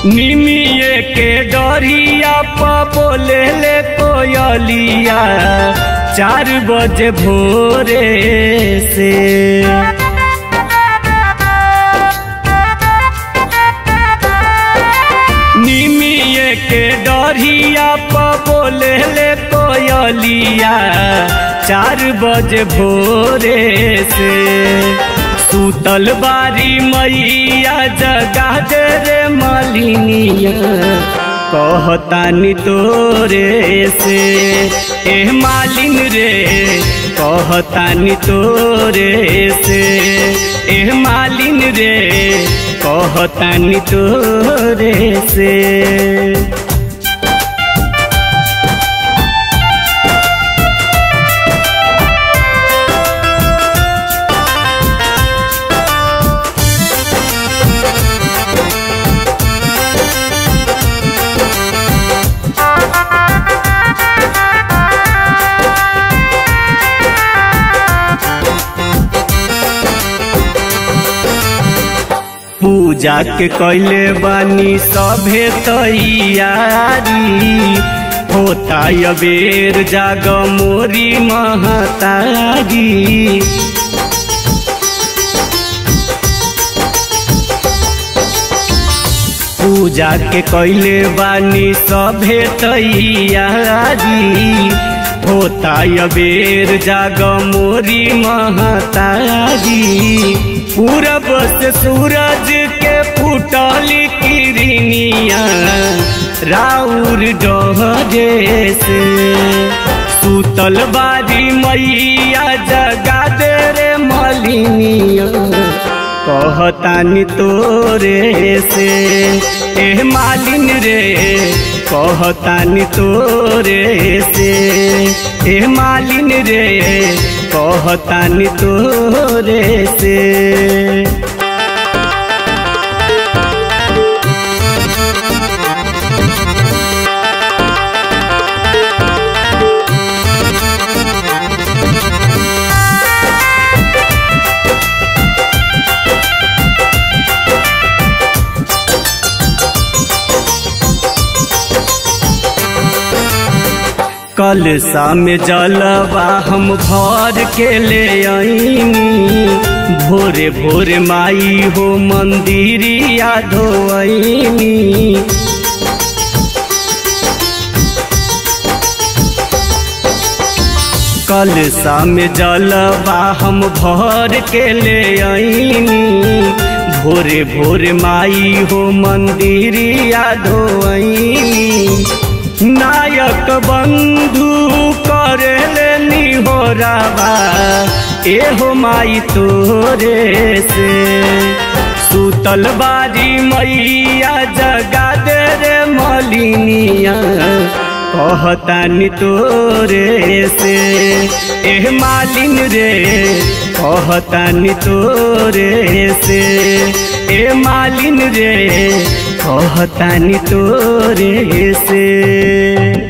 निमिये के डरिया प बोले ले कोयलिया चार बजे भोरे से निमिये के डरिया प बोले ले कोयलिया चार बजे भोरे से सूतल बारी मैया जगा दे रे मालिनिया कहतानी तोरे से ए मालिन रे कहतानी तोरे से ए मालिन रे कहतानी तोरे से पूजा के कैले बानी सभे तैयारी होता अबेर जाग मोरी महतारी पूजा के कैले बानी सभे तैयारी होता अबेर जाग मोरी महतारी पूरब से सूरज के फूटली किरनिया राउर डहरे से सूतल बारी मैया जगा दे रे मलिनिया कहतानी तोरे से ए मालिन रे कहतानी तोरे से ए मालिन रे कहतानी तोरे से कल में जलवा हम भर के ले आईनी भोरे भोरे माई हो मंदिरिया धोईनी कल में जलवा हम भर के ले आईनी भोरे भोरे माई हो मंदिरिया धोईनी नायक बंधु करे लेनी हो राबा एहो माई तोरे से सूतल बारी मैया जगा दे रे मलिनिया कहतानी तोरे से एह मालिन रे कहतानी तोरे से ए मालिन रे कहतानी तोरे से